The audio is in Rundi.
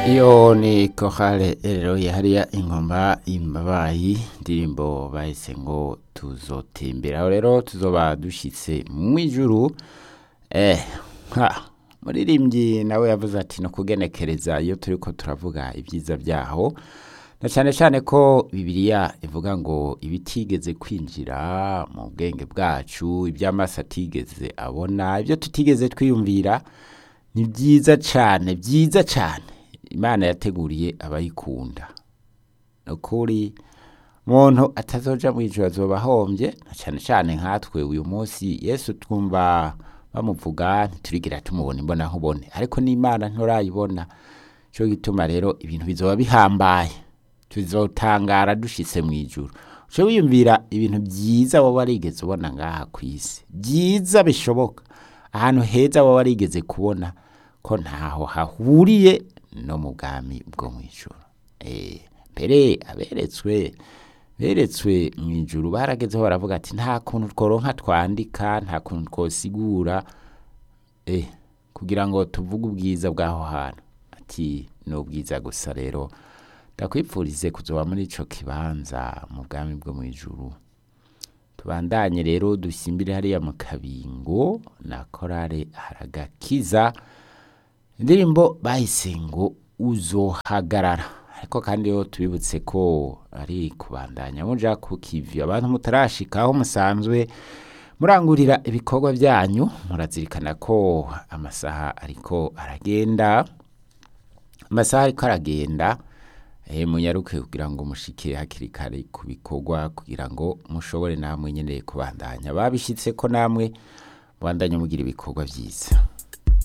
iyo ni kohale rero yahariya ingoma imbabayi indirimbo bahise ngo tuzotembera aho rero tuzoba dushyitse mu ijuru eh ha muririmbyi nawe yavuze ati no kugenekereza iyo turi ko turavuga ibyiza byaho na cyane cyane ko bibiliya ivuga ngo ibitigeze kwinjira mu bwenge bwacu iby'amaso atigeze abona ibyo tutigeze twiyumvira ni byiza cyane byiza cyane imana yateguriye abayikunda ni ukuri umuntu atazoja mu ijoro azoba ahombye na cyane cyane nkatwe uyu munsi yesu twumva bamuvuga ntiturigira tumubona imbona nkubone ariko n'imana nturayibona cyo gituma rero ibintu bizoba bihambaye tuzotangara dushitse mu ijuru uce wiyumvira ibintu byiza waba warigeze ubona ngaha ku isi byiza bishoboka ahantu heza waba warigeze kubona ko ntaho hahuriye no mu bwami bwo mu ijuru Eh, mbere aberetswe beretswe mu ijuru baragezeho baravuga ati nta kuntu tworonka twandika nta kuntu twosigura eh, kugira ngo tuvuge ubwiza bw'aho hantu ati ni ubwiza gusa rero ndakwipfurize kuzoba muri ico kibanza mu bwami bwo mu ijuru tubandanye rero dusimbire hariya mu kabingo na korale haragakiza indirimbo bahise ngo uzohagarara ariko kandi yo tubibutse ko ari kubandanya muja ku kivi abantu mutarashika aho musanzwe murangurira ibikorwa byanyu murazirikana ko amasaha ariko aragenda amasaha ariko aragenda eh, munyaruke kugira ngo mushike hakiri kare ku bikorwa kugira ngo mushobore namwe nyene kubandanya babishitse ko namwe mubandanye mugira ibikorwa vyiza